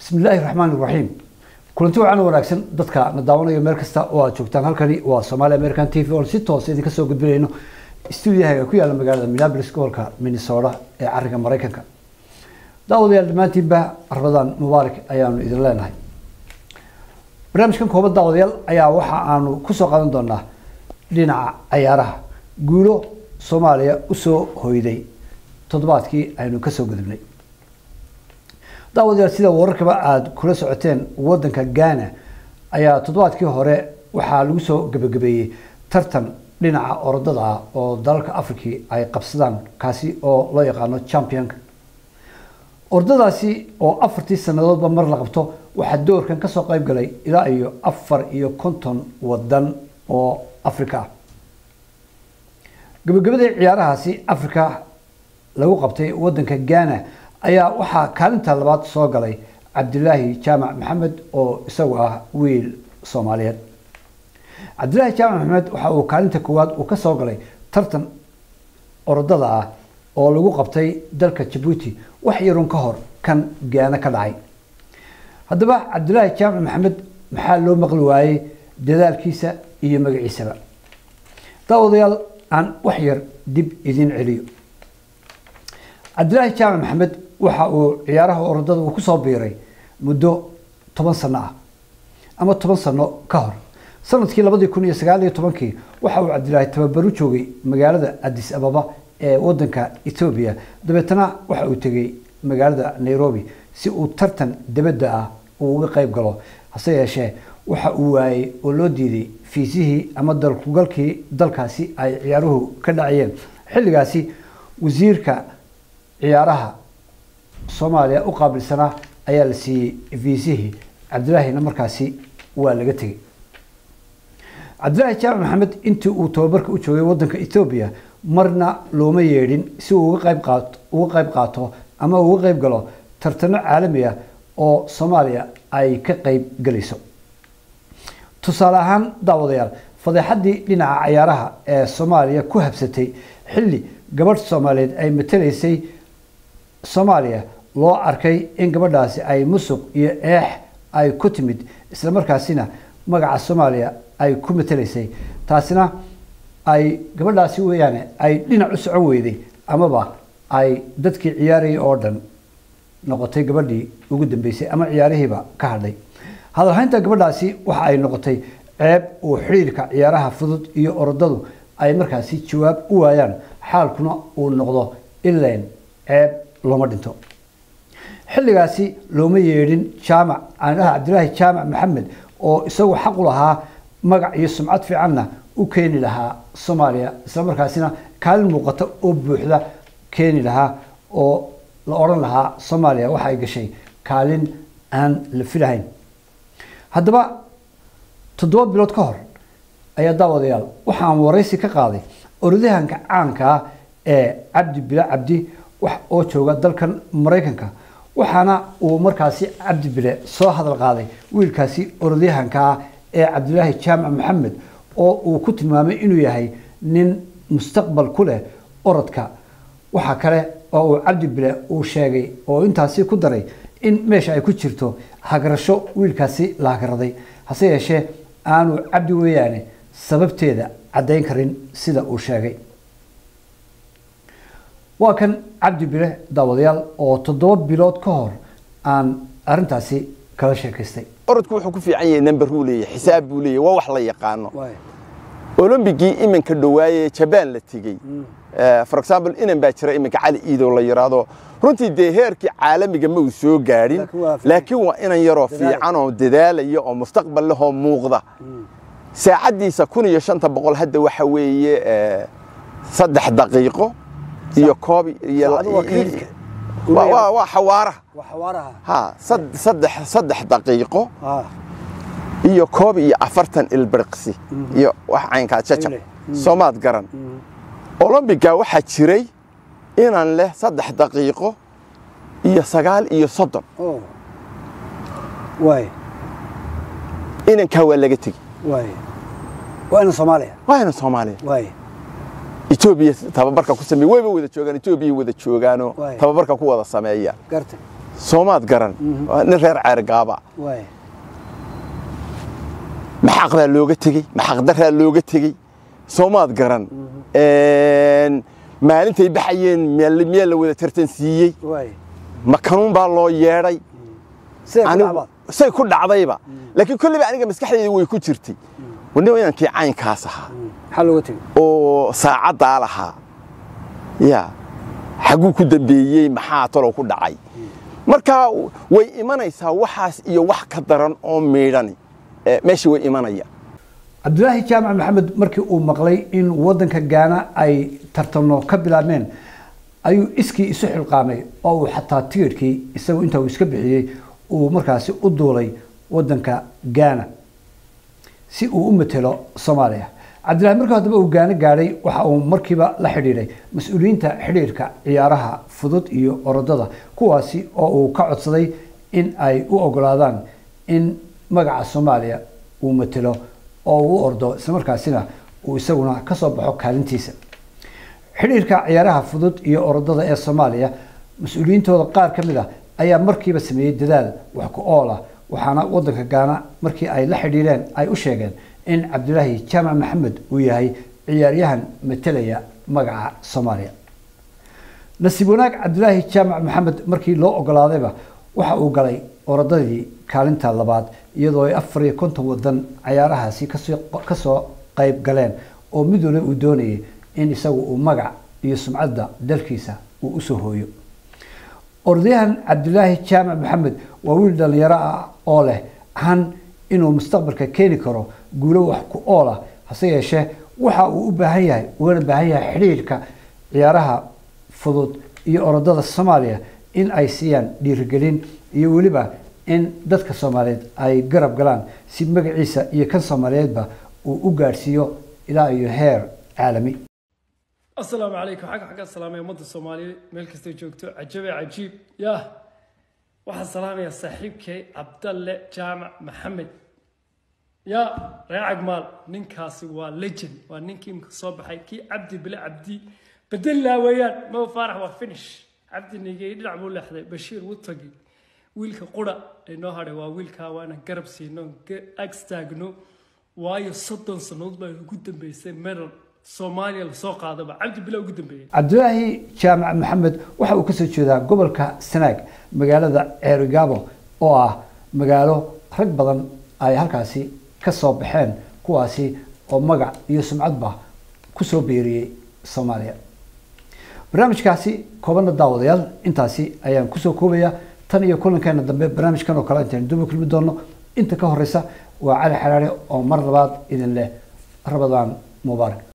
bismi illaahi raxmaan iraxiim kulanti wacan wanaagsan dadka na daawanayo meel kasta oo aad joogtaan halkani waa somaali american t v oon si toos idinka soo gudbinayno stuudiyahaga ku yaalla magaalada minneapolis gobolka minnesota ee cariga maraykanka daawadayaal dhammaantiinba rabadaan mubaarak ayaanu idin leenahay barnaamijkan kooban daawadayaal ayaa waxa aanu kusoo qaadan doonaa dhinaca cayaaraha guulo soomaaliya usoo hoyday toddobaadkii aynu kasoo gudubnay daawadayaal sida wararkaba aada kula socoteen wadanka ghana ayaa toddobaadkii hore waxaa lagu soo gebagabeeyey tartan dhinaca orodada ah oo dalalka africa ay qabsadaan kaasi oo loo yaqaano championka orodadaasi oo afartii sanadoodba mar la qabto waxaa doorkan kasoo qeyb galay ilaa iyo afar iyo konton wadan oo africa ah gabagabadii ciyaarahaasi africa lagu qabtay wadanka ghana ayaa waxaa kaalinta labaad soo galay cabdilaahi jaamac maxamed oo isagu ah wiil soomaaliyeed cabdilaahi jaamac maxamed waxa uu kaalinta koowaad uu kasoo galay tartan orodada ah oo lagu qabtay dalka jabuuti wax yarun ka hor kan gaana ka dhacay haddaba cabdilaahi jaamac maxamed maxaa loo maqli waayey dadaalkiisa iyo magaciisaba daawadayaal aan wax yar dib idin celiyo cabdilaahi jaamac maxamed waxa uu ciyaaraha orodada uu kusoo biiray muddo toban sano ah ama toban sano ka hor sanadkii labadii kun iyo sagaal iyo tobankii waxa uu cabdilaahi tababaru joogay magaalada addis ababa ee wadanka ethoobiya dabeetana waxa uu tegey magaalada nairobi si uu tartan dibadda ah uu uga qeyb galo hase yeeshee waxa uu waayey oo loo diiday fiisihii ama dalkugalkii dalkaasi ay ciyaaruhu ka dhacayeen xilligaasi wasiirka ciyaaraha soomaaliya u qaabilsanaa ayaa la siiyey fiisihii cabdilaahina markaasi waa laga tegey cabdilaahi jaamac maxamed intii uu tababarka u joogay wadanka ethoobiya marna looma yeedhin si uu uga qayb qaato uga qayb qaato ama uga qayb galo tartano caalami ah oo soomaaliya ay ka qayb galayso tusaale ahaan daawadayaal fadeexaddii dhinaca cayaaraha ee soomaaliya ku habsatay xilli gabadh soomaaliyeed ay matalaysay soomaaliya loo arkay in gabadhaasi ay musuq iyo eex ay ku timid isla markaasina magaca soomaaliya ay ku matalaysay taasina ay gabadhaasi weeyaane ay dhinac u socon weyday amaba ay dadkii ciyaarayay oo dhan noqotay gabadhii ugu dambeysay ama ciyaarihiiba ka hadhay hadalhaynta gabadhaasi waxa ay noqotay ceeb uu xidhiirka ciyaaraha fudud iyo orodadu ay markaasi jawaab u waayaan xaalkuna uu noqdo ileen ceeb looma dhinto xilligaasi looma yeedhin jaamac aandhaha cabdilaahi jaamac maxamed oo isagu xaq u lahaa magac iyo sumcad fiicanna u keeni lahaa soomaaliya isla markaasina kaalin muuqata oo buuxda keeni lahaa oo la odhan lahaa soomaaliya waxa ay gashay kaalin aan la filahayn haddaba toddoba bilood ka hor ayaa daawadayaal waxaan waraysi ka qaaday oradahanka caanka ah ee cabdi bila cabdi oo jooga dalkan maraykanka waxaana uu markaasi cabdi bile soo hadal qaaday wiilkaasi orodyahanka ah ee cabdilaahi jaamac maxamed oo uu ku tilmaamay inuu yahay nin mustaqbal ku leh orodka waxaa kale oo uu cabdi bile uu sheegay oo intaasi ku daray in meesha ay ku jirto hagarasho wiilkaasi la hagaraday hase yeeshee aanu cabdi weeyaane sababteeda caddayn karin sida uu sheegay waa kan cabdi bile daawadayaal oo toddoba bilood ka hor aan arintaasi kala sheekaystay orodku wuxuu ku fiican yahay number uu leeyahay xisaab buu leeyahay waa wax la yaqaano olombigii iminka dhawaaye jabaan la tegey for example inan baa jira iminka cali iidow la yidhaahdo runtii dee heerkii caalamiga ma uu soo gaadhin laakiin waa inan yaroo fiican oo dadaalaya oo mustaqbal lehoo muuqda saacaddiisa kun iyo shanta boqol hadda waxa weeye saddex daqiiqo iyo koob waa xawaaraha ha saddex saddex daqiiqo iyo koob iyo afartan ilbiriqsi iyo wax caynkaa jajab soomaad garan olombiga waxaa jiray inan leh saddex daqiiqo iyo sagaal iyo soddon inankaa waa laga tegi waa ina soomaaliya waa inan soomaaliya etoobiya tababarka ku sameey wayba wada joogaan etoobiya wada joogaanoo tababarka ku wada sameeya soomaad garan waa nin reer ceergaaba waay maxaq baa looga tegey maxaq daraa looga tegey soomaad garan Een, maalintay baxayeen meel- miyaa la wada tartansiiyey waay ma kanuun baa loo yeedhay siday ku anigu dhacbaa say ku dhacdayba laakiin kolleyba aniga maskaxdayda way ku jirtay wani inankii caynkaas ahaa maxaa looga tegey oo saacaddaa lahaa ya xagguu ku dambeeyey maxaa talow ku dhacay marka way imanaysaa waxaas iyo wax ka daran oo miidhani eh, meesha way imanaya cabdulaahi jaamac maxamed markii uu maqlay in wadanka gaana ay tartano ka bilaabmeen ayuu iskii isu xilqaamay oo uu xataa tigidhkii isagu inta uu iska bixiyey uu markaasi u duulay wadanka gaana si uu u matelo soomaaliya cabdillahi markii haddaba uu gaano gaadhay waxa uu markiiba la xidhiidhay mas-uuliyiinta xidhiidhka ciyaaraha fudud iyo orodada kuwaasi oo uu ka codsaday in ay u ogolaadaan in magaca soomaaliya uu matelo oo uu u ordo islamarkaasina uu isaguna ka soo baxo kaalintiisa xidhiirka ciyaaraha fudud iyo orodada ee soomaaliya mas-uuliyiintooda qaar ka mid ah ayaa markiiba sameeyey dadaal wax ku ool ah waxaana wadanka gaana markii ay la xidhiireen ay u sheegeen in cabdilaahi jaamac maxamed uu yahay ciyaaryahan matelaya magaca soomaaliya nasiib wanaag cabdilaahi jaamac maxamed markii loo ogolaadayba waxa uu galay orodadii kaalinta labaad iyadoo ay afar iyo konton wadan cayaarahaasi kasoo kasoo qayb galeen oo mid waliba uu doonayay in isagu uu magac iyo sumcadda dalkiisa uu usoo hooyo orodyahan cabdilaahi jaamac maxamed waa wiil dhalinyaro ah oo leh han inuu mustaqbalka keeni karo guulo wax ku ool ah hase yeeshee waxa uu u baahan yahay ugana baahan yahay xidhiirka ciyaaraha fudud iyo orodada soomaaliya in ay siiyaan dhiirigelin iyo weliba in dadka soomaaliyeed ay garab galaan si magaciisa iyo kan soomaaliyeedba uu u gaadhsiiyo ilaa iyo heer caalami asalaamu calaykum xagga xagga salaamay ummadda soomaaliyeed meel kastay joogto cajabe cajiib yah waxaan salaamayaa saaxiibkay cabdalle jaamac maxamed ya reer cagmaal ninkaasi waa legend waa ninkii imka soo baxay kii cabdi bile cabdi bedelilaa weeyaan maba faarax waa finish cabdi nigey dhinac buu leexday bashiir wutagi wiilka qura ee noo hadhay waa wiilkaa waa inaan garab siino agstaagno waayo soddon sannadood baa ugu dambeysay medal soomaaliya lasoo qaadaba cabdi bile ugu dambeeyey cabdilaahi jaamac maxamed waxa uu kasoo jeedaa gobolka sanaag magaalada ceerigaabo oo ah magaalo rag badan ay halkaasi ka soo baxeen kuwaasi oo magac iyo sumcadba kusoo beeriyey soomaaliya barnaamijkaasi koobanna daawadayaal intaasi ayaan kusoo koobaya tan iyo kulankeena dambe barnaamijkan oo kale intaynu duba kulmi doono inta ka horeysa waa cali xaraare oo mar labaad idin leh rabadaan mubaarak